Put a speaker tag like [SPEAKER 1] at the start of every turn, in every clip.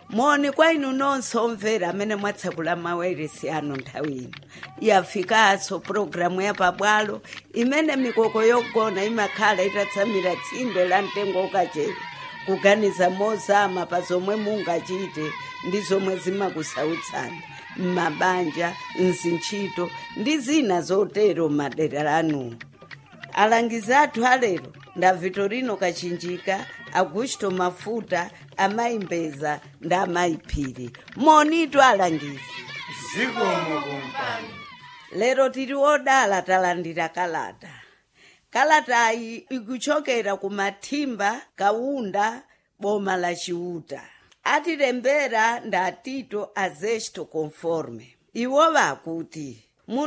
[SPEAKER 1] moni kwa inu nonse omvera amene mwatsekula mawairesi anu nthawi ino yafikanso pulogalamu ya pabwalo imene mikoko yogona imakhala itatsamira tsinde la mtengo ukachere kuganiza mozama pa zomwe mungachite ndi zomwe zimakusautsani m'mabanja mzintchito ndi zina zotero madera anuwo alangizi athu alero nda vitorino kachinjika augusto mafuta amayimbeza ndi amayiphiri monitu alangizi
[SPEAKER 2] zikomo kumpani
[SPEAKER 1] lero tili odala talandira kalata kalatayi ikuchokera ku mathimba kaunda boma la chiuta atilembera nda tito azesto conforme iwo vakuti mu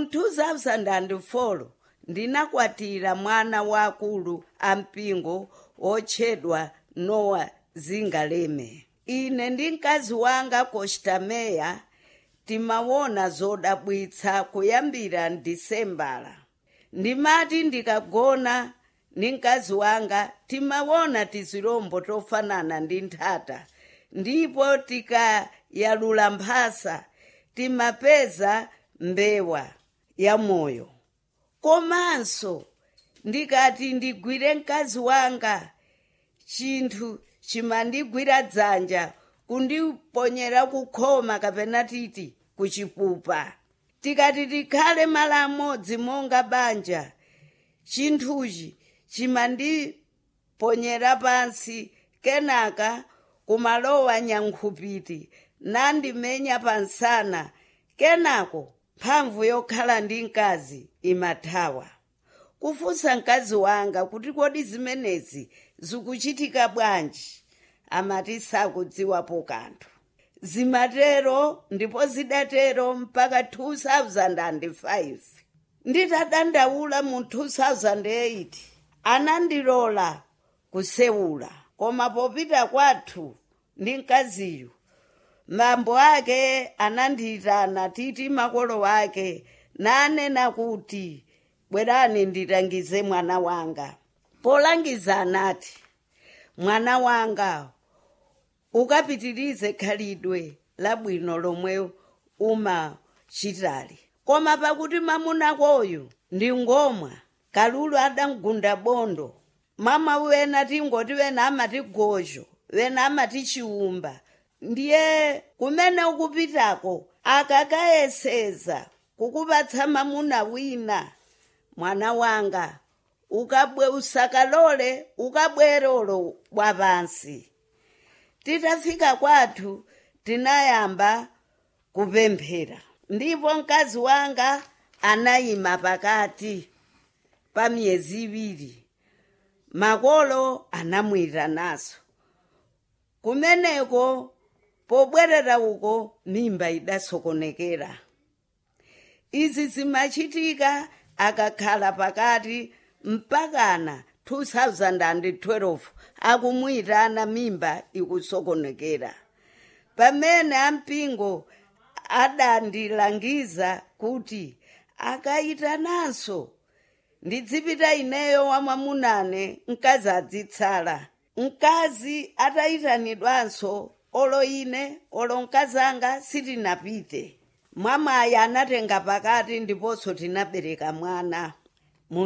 [SPEAKER 1] 2004 ndinakwatira mwana wakulu ampingo wotchedwa nowa zingaleme ine ndi mkazi wanga kostameya timawona zodabwitsa kuyambira mdisembala ndimati ndikagona ndi mkazi wanga timawona tizilombo tofanana ndi nthata ndipo tikayalula mphasa timapeza mbewa ya moyo komanso ndikati ndigwire mkazi wanga chinthu chimandigwira dzanja kundiponyera kukhoma kapena titi kuchipupa tikati tikhale malo amodzi monga banja chinthuchi chimandiponyera pansi kenaka kumalowa nyankhupiti nandimenya pansana kenako mphamvu yokhala ndi mkazi imathawa kufunsa mkazi wanga kuti kodi zimenezi zikuchitika bwanji amati sakudziwapo kanthu zimatero ndipo zidatero mpaka 2005 nditadandaula mu 2008 anandilola kusewula koma popita kwathu ndi mkaziyu mambo ake anandiyitana titi makolo wake nanena kuti bwerani ndilangize mwana wanga polangiza anati mwana wanga ukapitirize khalidwe labwino lomwe umachitali koma pakuti mamunakoyu ndi ngomwa kalulu adamgunda bondo mama wena tingoti wena amati gojo wena amati chiumba ndiye kumene ukupitako akakayeseza kukupatsa mamuna wina mwana wanga ukabwe usakalole ukabwerolo bwa pansi titafika kwathu tinayamba kupemphera ndipo mkazi wanga anayima pakati pa miyezi iwiri makolo anamuyitanaso kumeneko pobwerera uko mimba idasokonekera izi zimachitika akakhala pakati mpakana 2012 akumuyitana mimba ikusokonekera pamene ampingo adandilangiza kuti akayitananso ndidzipita ineyo wamwamunane mkazi adzitsala mkazi atayitanidwanso olo ine olo mkazanga sitinapite mwamayi anatenga pakati ndiponso tinabereka mwana mu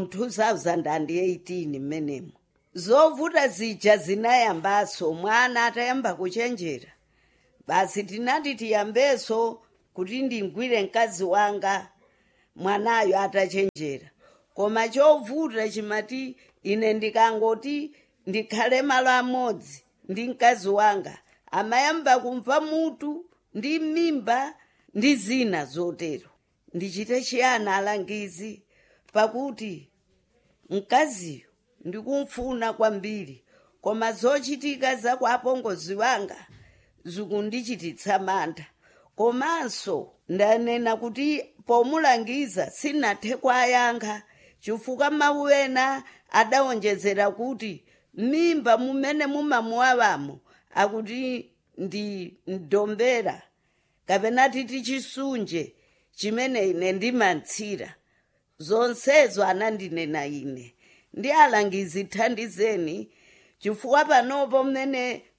[SPEAKER 1] 2018 mmenemo zovuta zija zinayambanso mwana atayamba kuchenjera basi tinati tiyambenso kuti ndingwire mkazi wanga mwanayo atachenjera koma chovuta chimati ine ndikangoti ndikhale malo amodzi ndi mkazi wanga amayamba kumva mutu ndi mimba ndi zina zotero ndichite chiyani alangizi pakuti mkaziyo ndikumfuna kwambiri koma zochitika za kwa apongozi wanga zikundichititsa mantha komanso ndanena kuti pomulangiza sinathe kwayankha chifukwa mawu ena adawonjezera kuti mimba mumene mumamuwawamo akuti ndi mdombera kapena titi chisunje chimene ine ndimantsira zonsezo anandinena ine ndi alangizi thandizeni chifukwa panopo mmene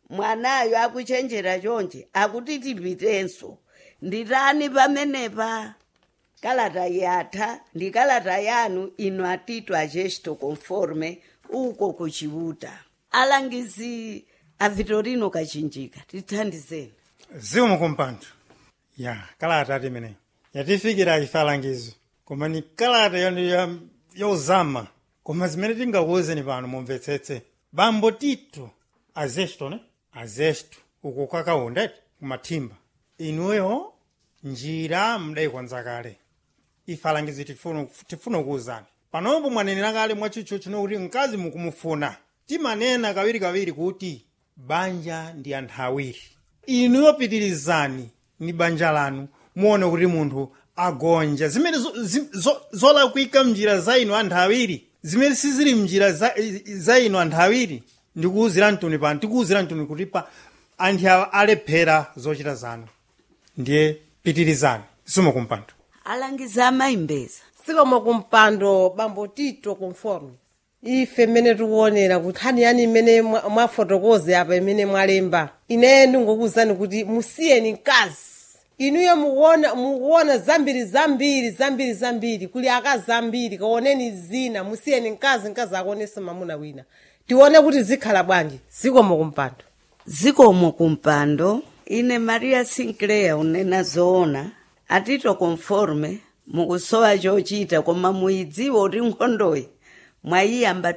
[SPEAKER 1] mwanayo akuchenjera chonje akuti tipitenso nditani pamenepa kalata yatha ndi kalata yanu ino atito agesto conforme uko kuchiuta alangizi a vitorino kachinjika tithandizeni
[SPEAKER 3] zikomo kumpando ya kalata ati imeneyi yatifikira ife alangizo koma ni kalata yo- yo- yozama koma zimene tingakuwuzeni pano mumvetsetse bambo tito azesto ne azesto uko kwakaunda kumathimba inuyo njira mdayikonza kale ife alangizi tifuna tifuna kuwuzani panopo mwanenera kale mwachicho chino kuti mkazi mukumufuna timanena kawirikawiri kuti banja ndi anthu awiri inuyo pitirizani ni banja lanu muone kuti munthu agonja zimene zo- zi- zo- zolakwika mnjira za inu anthu awiri zimene sizili mnjira za, za inu anthu awiri ndikuwuzira mtuni pano tikuwuzira mtuni kuti pa anthu awa alephera zochita zanu ndiye pitirizani simukumpando
[SPEAKER 1] alangizi amayimbeza
[SPEAKER 4] sikomo kumpando bambo tito conforme ife mmene tikuonera kuti nkhani yani imene mwa- mwafotokoze apa imene mwalemba ine ndingokuwuzani kuti musiyeni mkazi inuyo mukuona mukuona zambiri zambiri zambiri zambiri kuli akazi ambiri kaoneni zina musiyeni mkazi mkazi akuonese mamuna wina tione kuti zikhala bwanji sikomo kumpando
[SPEAKER 1] zikomo kumpando ine maria sinclair unena zoona atito conforme mukusowa chochita koma muyidziwa kuti nkhondoyi mwayiyamba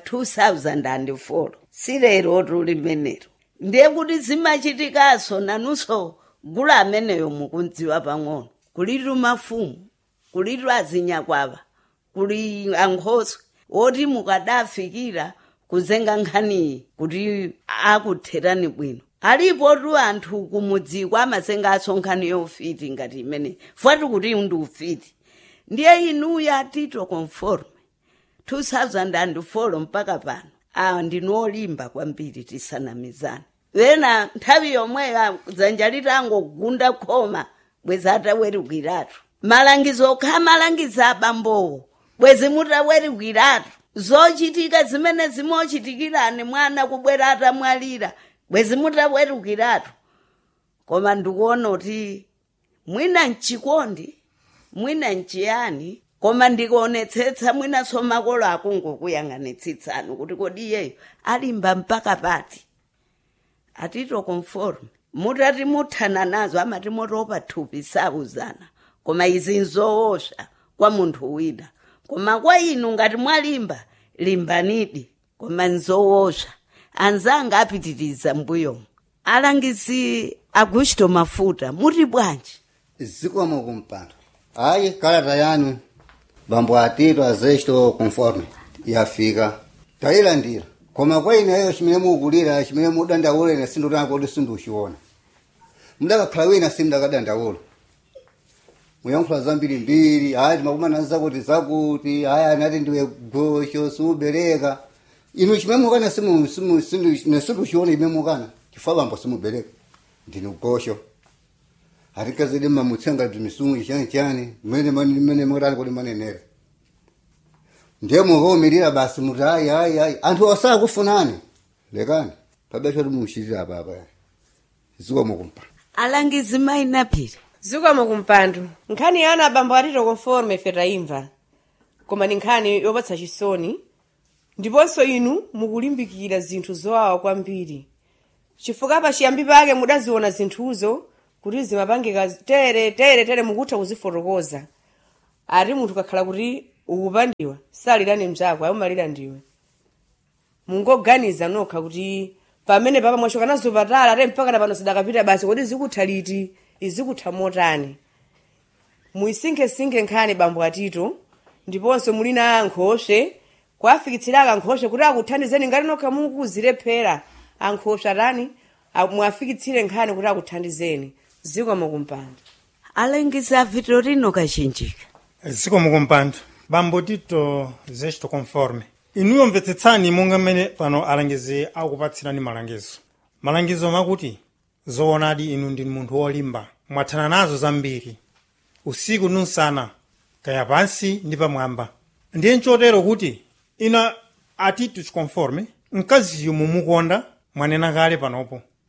[SPEAKER 1] 2004 silero tuli menero ndiye kuti zimachitikanso nanunso gula ameneyo mukundziwa pang'ono kulitu mafumu kulitu azinyakwava kuli ankhoswe woti mukadafikira kuzenga nkhaniyi kuti akutherani bwino alipo tu anthu kumudziko amazengaso nkhani yofiti ngati imene fwati kuti ndi ufiti ndiye inuyo atito conforme 2004 mpaka pano awa ndinolimba kwambiri tisanamizana wena nthawi yomweyo dzanja litangogunda khoma bwezi atawerukiratu malangizo okha malangizo abambowo bwezi mutawerukiratu zochitika zimene zimochitikirani mwana kubwera atamwalira bwezi mutawerukiratu koma ndikuona kuti mwina mchikondi mwina mchiyani koma ndikuonetsetsa mwinanso makolo akungokuyang'anitsitsani kuti kodi iyeyo alimba mpaka pati atito conform mutati muthana nazo amati motopa thupi sauzana koma izi nzoosha kwa munthu wina koma kwa inu ngati mwalimba limbanidi koma nzoosha anzanga apitiriza mbuyomo alangizi agusto mafuta muti bwanji
[SPEAKER 5] zikomo kumpando hayi kalata yanu bambo atito azesto conforme yafika tayilandira koma kwa ineyo chimene mukulira chimene mudandaula ine sindotanga kuti sinduchiona mudakakhala wina simudakadandaula muyankhula zambiri mbiri hayi timakumana zakuti zakuti hayi anati ndiwe gosho simubereka inu chimene mukana nesinduchiona imene mukana chifukwa bambo simubereka ndinu gosho hatikazidi mamutsenga timisungu chani chani mene mene mutani kuti manenera ndiye mukaumilira basi muti hayi hayi hayi anthu asakufunani lekani pabecho timuchitira apapa zikomo kumpa
[SPEAKER 1] alangizi mayinaphiri
[SPEAKER 4] zikomo kumpando nkhani yana abambo atito conforme ife tayimva koma ni nkhani yopatsa chisoni ndiponso inu mukulimbikira zinthu zowawa kwambiri chifukwa pachiyambi pake mudaziona zinthuzo kuti zimapangika tere tere tere mukutha kuzifotokoza ati munthu kakhala kuti ukupandiwa salirani mzako ayumalira ndiwe mungoganiza nokha kuti pamene papa mwachoka nazo patala ate mpaka na pano zidakapita basi kodi zikutha liti izikutha motani muyisinkhesinkhe nkhani bambo atito ndiponso muli na ankhoswe kwafikitsiraka ankhoswe kuti akuthandizeni ngati nokha mukuzilephera ankhoswe atani a- mwafikitsire nkhani kuti akuthandizeni zikomo kumpando
[SPEAKER 1] alangizi a vitorino kachinjika
[SPEAKER 3] zikomo kumpando bambo tito zesto conforme inuyo mvetsetsani monga mmene pano alangizi akupatsirani malangizo malangizo makuti zoonadi inu ndi munthu wolimba mwathana nazo zambiri usiku nunsana kaya pansi ndi pamwamba ndiye nchotero kuti ina atito conforme mkaziyo mumukonda mwanena kale panopo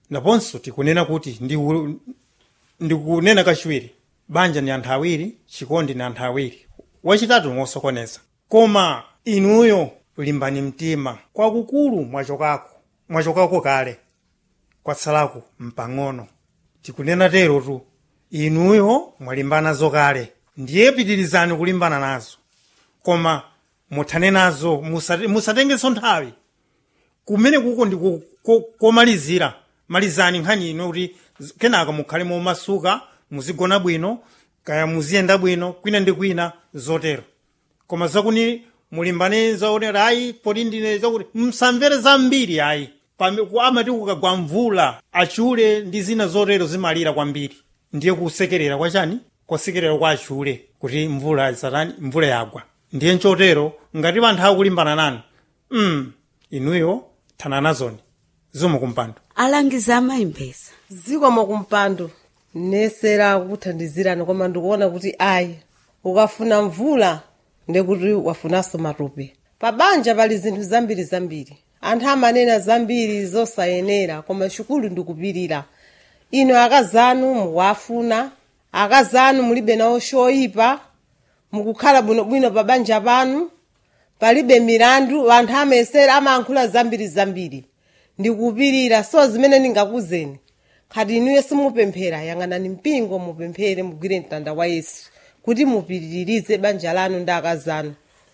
[SPEAKER 3] naponso tikunena kuti ndiku- ndikunena kachiwiri banja ndi anthu awiri chikondi ndi anthu awiri wachitatu ngosokoneza koma inuyo limbani mtima kwakukulu mwachokako mwachokako kale kwatsalako mpang'ono tikunena tero tu inuyo mwalimbana kale ndiye pitirizani kulimbana nazo koma muthane nazo musate- musatengenso nthawi kumene kuko ndi ku- ko- komalizira malizani nkhani ino kuti z- kenaka mukhale momasuka muzigona bwino kaya muziyenda bwino kwina ndi kwina zotero koma zakuni mulimbane zaonera ayi poti ndine zakuti msamvere zambiri ayi Pame- ku- amati kukagwa mvula achule ndi zina zotero zimalira kwambiri ndiye kusekerera kwachani kwasekerera kwa achule kuti mvula satani mvula yagwa ndiye nchotero ngati anthu akulimbana nanu mm, inuyo thana nazoni zomwe kumpando
[SPEAKER 1] alangiza amayimbeza
[SPEAKER 6] zikomo kumpando nesera kuthandizirani koma ndikuona kuti ayi ukafuna mvula ndekuti wafunanso matope pa banja pali zinthu zambiri zambiri anthu amanena zambiri zosayenera koma chikulu ndikupirira ino akazanu mukuwafuna akazanu mulibe nawo choyipa mukukhala bwinobwino pa banja panu palibe milandu anthu amayesera amayankhula zambiri zambiri ndikupirira so zimene ndingakuzeni khati inuyo simupemphera yang'anani mpingo mupemphere mugwire mtanda wa yesu kuti mupitirize banja lanu ndi akazanu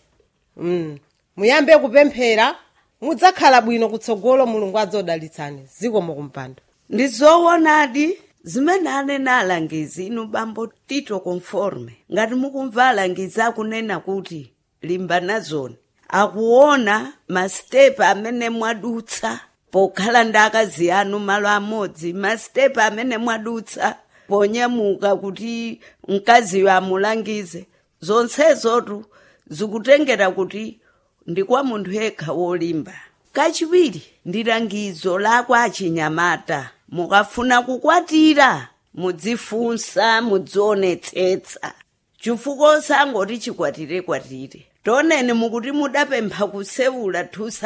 [SPEAKER 6] mm. muyambe kupemphera mudzakhala bwino kutsogolo mulungu adzodalitsani zikomo kumpando
[SPEAKER 1] ndi zoonadi zimene anena alangizi inu bambo tito conforme ngati mukumva alangizi akunena kuti limbana zoni akuona masitepe amene mwadutsa pokhala ndi akazi anu malo amodzi masitepe amene mwadutsa ponyamuka kuti mkaziyo amulangize zonsezotu zikutengera kuti ndi kwa munthu yekha wolimba kachiwiri ndi langizo lakwa achinyamata mukafuna kukwatira mudzifunsa mudzionetsetsa chifukwa osangoti chikwatire kwatire toneni mukuti mudapempha kusewula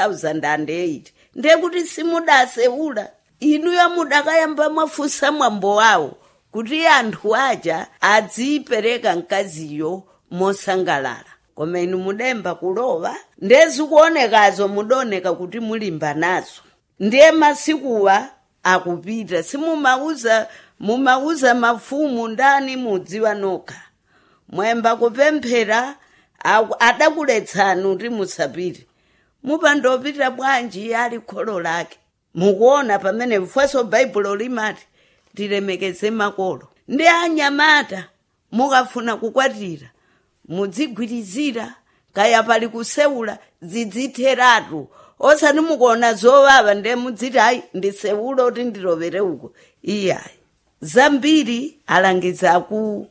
[SPEAKER 1] 2008 ndiye kuti simudasewula inuyo mudakayamba mwafunsa mwambo wawo kuti anthu aja adzipereka mkaziyo mosangalala koma inu mudemba kulowa ndezikuonekazo mudaoneka kuti mulimba nazo ndiye masikuwa akupita simumauza mumauza mafumu ndani mudziwa nokha mwemba kupemphera aku- adakuletsani kuti musapite mupandopita bwanji ali kholo lake mukuona pamene mfweso baibulo limati tilemekeze makolo ndi anyamata mukafuna kukwatira mudzigwirizira kaya pali kusewula zidzitheratu osati mukuona zovava nde mudziti ayi ndisewula kuti ndilovere uko iyayi zambiri alangiza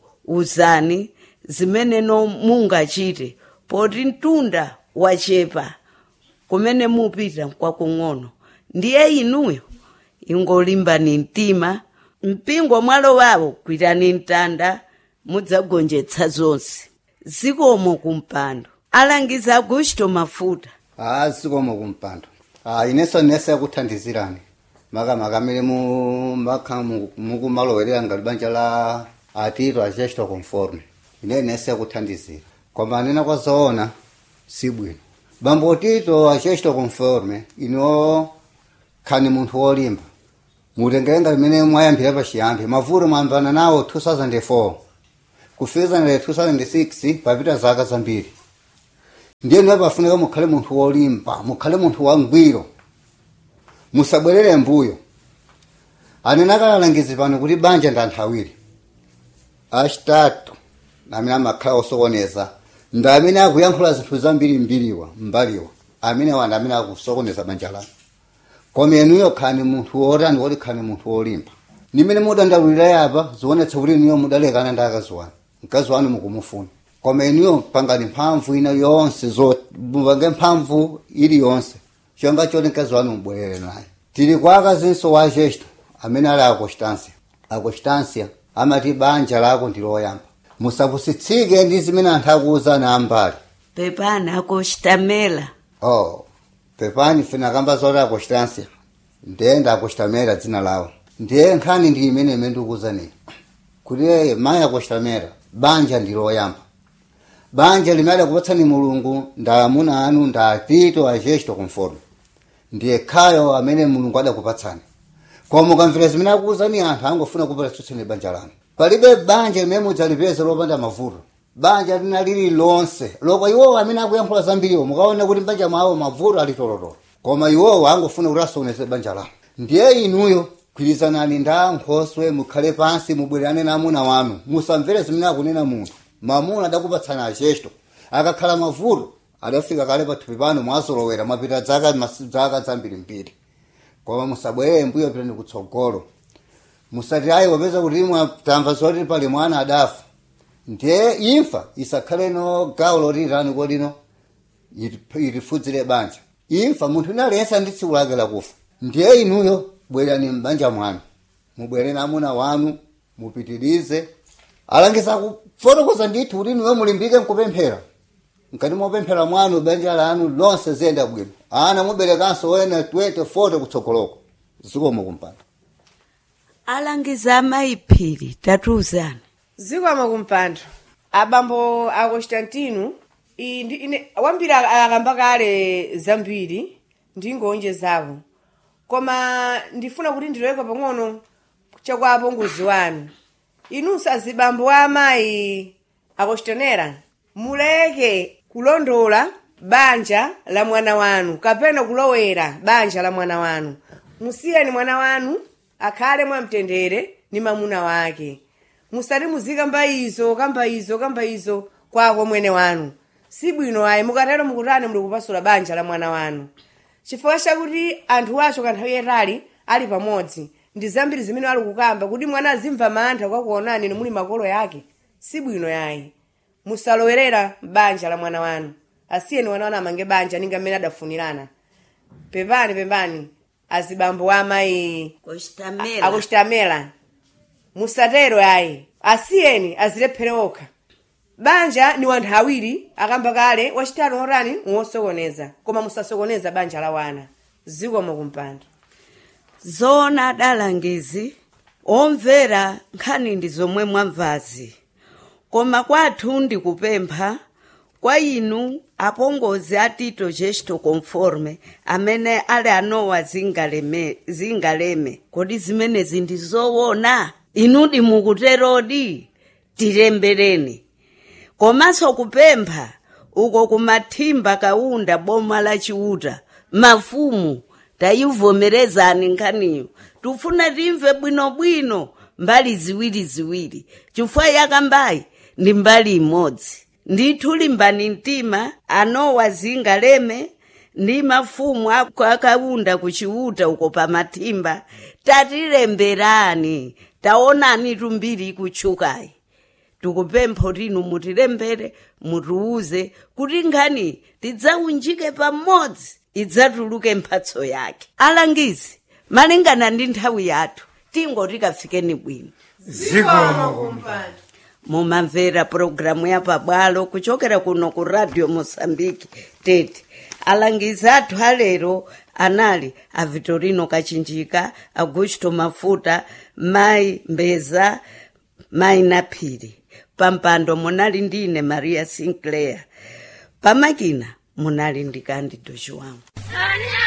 [SPEAKER 1] kuuzani zimene no mungachite poti mtunda wachepa kumene mupita kwakung'ono ndiye inuyo ingolimbani mtima mpingo mwalowawo gwirani mtanda mudzagonjetsa zonse zikomo kumpando alangiza agusto mafuta
[SPEAKER 5] Ah, zikomo kumpando. Ah, ineso nese kuthandizirani. Maka makamele mu maka mu- mukumalowerera ngati banja la atito achesto conforme. Ine nese kuthandizira. Koma nena kwa zoona si bwino. Bambo tito achesto conforme ino khani munthu wolimba. mutengerenga limene mwayambira pachiyambi mavuto mwayambana nawo 2004 kufika na 2006 papita zaka zambiri ndiye niwe pafunika mukhale munthu wolimba mukhale munthu wangwiro musabwerere mbuyo anene akalalangizi pano kuti banja ndi anthu awiri achitatu amene amakhala osokoneza ndi amene akuyankhula zinthu zambiri mbiriwa mbaliwa amene wanda amene akusokoneza banja lanu koma inuyo khani munthu wotani woti khani munthu wolimba nimene mudandaulira yapa zionetsa kuti inuyo mudalekana ndi akazi wanu mkazi wanu mukumufuna koma inuyo pangani mphamvu ina yonse zo mupange mphamvu iliyonse chonga choti mkazi wanu mubwerere naye tili kwa akazinso wa jesto amene ali aconstância aconstância amati banja lako ndi loyamba musapusitsike ndi zimene anthu akuwuzani ambali
[SPEAKER 1] pepani akostamela
[SPEAKER 5] oh pepani funa kamba zoti aconstância ndiye ndakustamera dzina lawo ndiye nkhani ndi imene imene ndikuwuzani kuti eye mayi akustamera banja ndiloyamba banja limene akupatsani mulungu nda amuna anu nda atito ajesto conforme ndiye khayo amene mulungu adakupatsani koma ukamvera zimene akuwuzani anthu angofuna kupatsutsani banja lanu palibe banja limene mudzalipeza lopanda mavuto banja lina lili lonse loko iwowo amene akuyankhula zambiriwo mukaona kuti mbanja mwawo mavuto ali tolotolo koma iwowo angofuna kuti asokoneze banja lanu ndiye inuyo gwirizanani nda nkhoswe mukhale pansi mubwererane na amuna wanu musamvere zimene akunena munthu mamuna adakupatsani achesto akakhala mavuto adafika kale pathupi pano mwazolowera mwapita zaka mas- zaka zambiri mbiri koma musabwerere mbuyo pitani kutsogolo musati ayi wapeza kuti tamva zoti pali mwana adafa ndiye imfa isakhale no gawo lotirani kodino itifudzire banja imfa munthu inalensa ndi tsiku lake lakufa ndiye inuyo bwerani mbanja mwanu mubwere na amuna wanu mupitirize alangiza kufotokoza ndithu kuti inuyo mulimbike mkupemphera mkati mopemphera mwanu banja lanu lonse ziyenda bwino ana muberekanso wena 20 40 kutsogoloko zikomo kumpanda
[SPEAKER 1] alangiza amayiphiri tatiuzani
[SPEAKER 4] zikomo kumpando abambo a constantino iyi ndi ine wambiri ak- akamba kale zambiri ndingonje zawo koma ndifuna kuti ndiloweka pang'ono chakwa apongozi wanu inunso azibambo a amayi akostanera muleke kulondola banja la mwana wanu kapena kulowera banja la mwana wanu musiyeni mwana wanu akhale mwamtendere ni mamuna wake musati muzikamba izo kamba izo kamba izo kwako mwene wanu si bwino ayi mukatero mukutani muli kupasula banja la mwana wanu chifukwa chakuti anthu acho kanthawi yatali ali pamodzi ndi zambiri zimene ali kukamba kuti mwana azimva mantha kwakuonani inu muli makolo yake si bwino yayi musalowerera banja la mwana wanu asiyeni mwana wanu amange banja ninga mmene adafunirana pepani pepani azibambo amayi
[SPEAKER 1] kustamela
[SPEAKER 4] akuchitamela musatero ayi asiyeni azilephere okha banja ni wanthu awiri akamba kale wachitatu otani wosokoneza koma musasokoneza banja la wana zikomo kumpando
[SPEAKER 1] zona adalangizi omvera nkhani ndi zomwe mwamvazi koma kwathu ndikupempha kwa inu apongozi a tito gesto conforme amene ali anowa zingaleme, zingaleme kodi zimenezi ndi zoona inudi mukuterodi tilembereni komanso kupempha uko kumathimba kaunda boma la chiuta mafumu tayivomerezani nkhaniyo tufuna timve bwinobwino mbali ziwiri ziwiri chifukwa yakambayi ndi mbali imodzi ndithu limbani mtima anowa zingaleme ndi mafumu ako akaunda kuchiuta uko pamathimba tatilemberani taonani tumbiri ikutchukayi tikupempha kuti inu mutilembere mutiuze kuti nkhani tidzaunjike pamodzi idzatuluke mphatso yake alangizi malingana ndi nthawi yathu tingoti kafikeni bwino
[SPEAKER 2] zikomo kumpando
[SPEAKER 1] mumamvera pulogalamu ya pabwalo kuchokera kuno ku radio mosambiki tete alangizi athu alero anali a vitorino kachinjika augusto mafuta mayi mbeza mayi naphiri pampando munali ndine maria sinclair pamakina munali ndi candido chiwangu
[SPEAKER 7] Sonia!